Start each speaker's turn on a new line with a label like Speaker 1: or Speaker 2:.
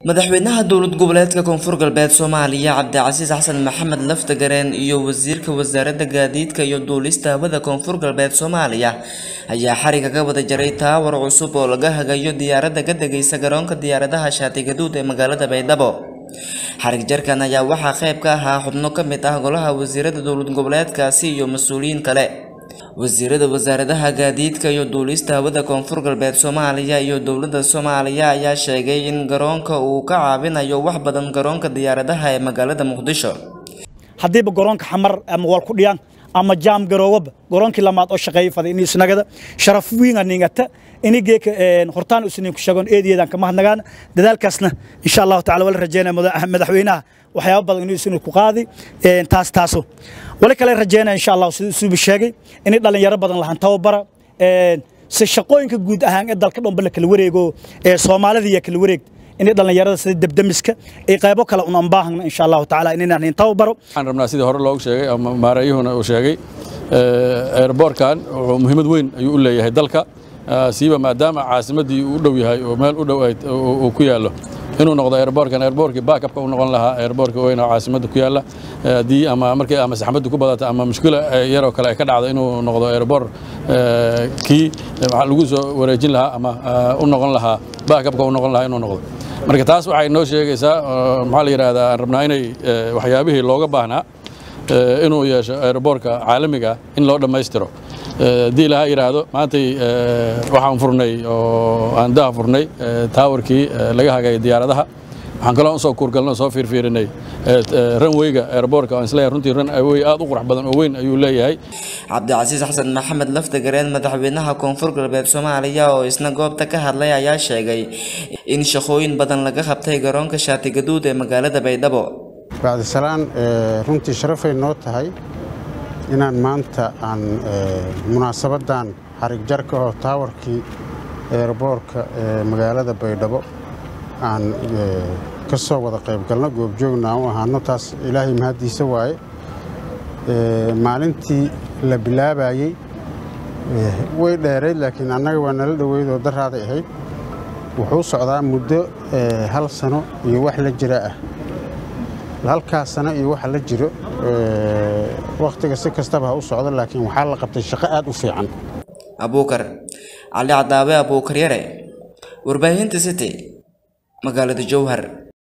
Speaker 1: madaxweynaha dowlad goboleedka koonfur galbeed soomaaliya cabdicasiis xasan maxamed laftagareen iyo wasiirka wasaaradda gaadiidka iyo duulista hawada koonfur galbeed soomaaliya ayaa xariga ka wada jaray taawar cusub oo laga hagayo diyaaradda ka degaysa garoonka diyaaradaha shaati gaduud ee magaalada baydhabo xarig jarkan ayaa waxaa qayb ka ahaa xubno ka mid ah golaha wasiirada dowlad goboleedkaasi iyo mas-uuliyiin kale wasiirada wasaaradaha gaadiidka iyo duulista hawada koonfur galbeed soomaaliya iyo dowladda soomaaliya ayaa sheegay in garoonka uu ka caawinayo wax badan garoonka diyaaradaha ee magaalada muqdisho
Speaker 2: haddiiba garoonka xamar ama wal ku dhiyaan ama jaam garoowaba garoonkii lamaad oo shaqeeyay faday inay isnagada sharaf wiinga ningata inigeeka hortaan usniin ku sheegon eediyeedan kama hadnagaan dadaalkaasna insha allahu tacala wala rajeynaya madaxweynaha waxyaabo badan inuu isnu ku qaadi taas taaso wali kale rajeynaya insha allah siduu isuuba sheegay inay dhalinyaro badan lahan tababara si shaqooyinka guud ahaan ee dalka dhanba la kala wareego ee soomaalida iyo kala wareegta inay dhalinyarada sida debdemiska ay qaybo kale un anbaahagna insha allahu tacaala inaynan in tababaro
Speaker 3: waxaan rabnaa sidii hore loogu sheegay ama maareeyuhuna uu sheegay airboortkan wuxuu muhiimad weyn ayuu u leeyahay dalka siiba maadaama caasimaddii uu u dhow yahay oo meel u dhow uu ku yaallo inuu noqdo airboortkan airboortkii backupka u noqon lahaa airboortka weyn oo caasimadda ku yaalla haddii ama markay ama saxmaddu ku badata ama mushkila yaroo kale ay ka dhacdo inuu noqdo airboort kii waxaa lagu soo wareejin lahaa ama u noqon lahaa backupka u noqon lahaa inuu noqdo marka taas waxay noo sheegaysaa maxaa la yidhaahdaa aan rabnaa inay waxyaabihii looga baahnaa inuu yeesho airboortka caalamiga in loo dhammaystiro haddii laha yidhaahdo maantay waxaan furnay oo aan daha furnay taawarkii laga hagay diyaaradaha waxaan kaloo usoo kuurgalno soo fiirfiirinay ranweyga airboortka aan isleeyahay runtii ranwey aad u qurux badan oo weyn ayuu leeyahay
Speaker 1: cabdicasiis xasan maxamed laftagareen madaxweynaha koonfur galbeed soomaaliya oo isna goobta ka hadlay ayaa sheegay in shaqooyin badan laga qabtay garoonka shaati gaduud ee magaalada baydhabo
Speaker 4: bacdisalaan runtii sharafay noo tahay inaan maanta aan munaasabaddan xarig jarka oo taawarkii eerboorka ee magaalada baydhabo aan ka soo wada qaybgalno goobjoogna aan u ahaano taas ilaahay mahaddiisa waaye maalintii la bilaabayey way dheerayd laakiin annaga waa nala dhoweyd oo daraaday ahayd wuxuu socdaa muddo hal sano iyo wax la jira ah halkaas sano iyo waxa la jiro wakhtiga si kastaba ha u socdo laakiin waxaa la qabtay shaqo aad u fiican
Speaker 1: abuukar cali cadaabe abuukar yare warbaahinta city magaalada jowhar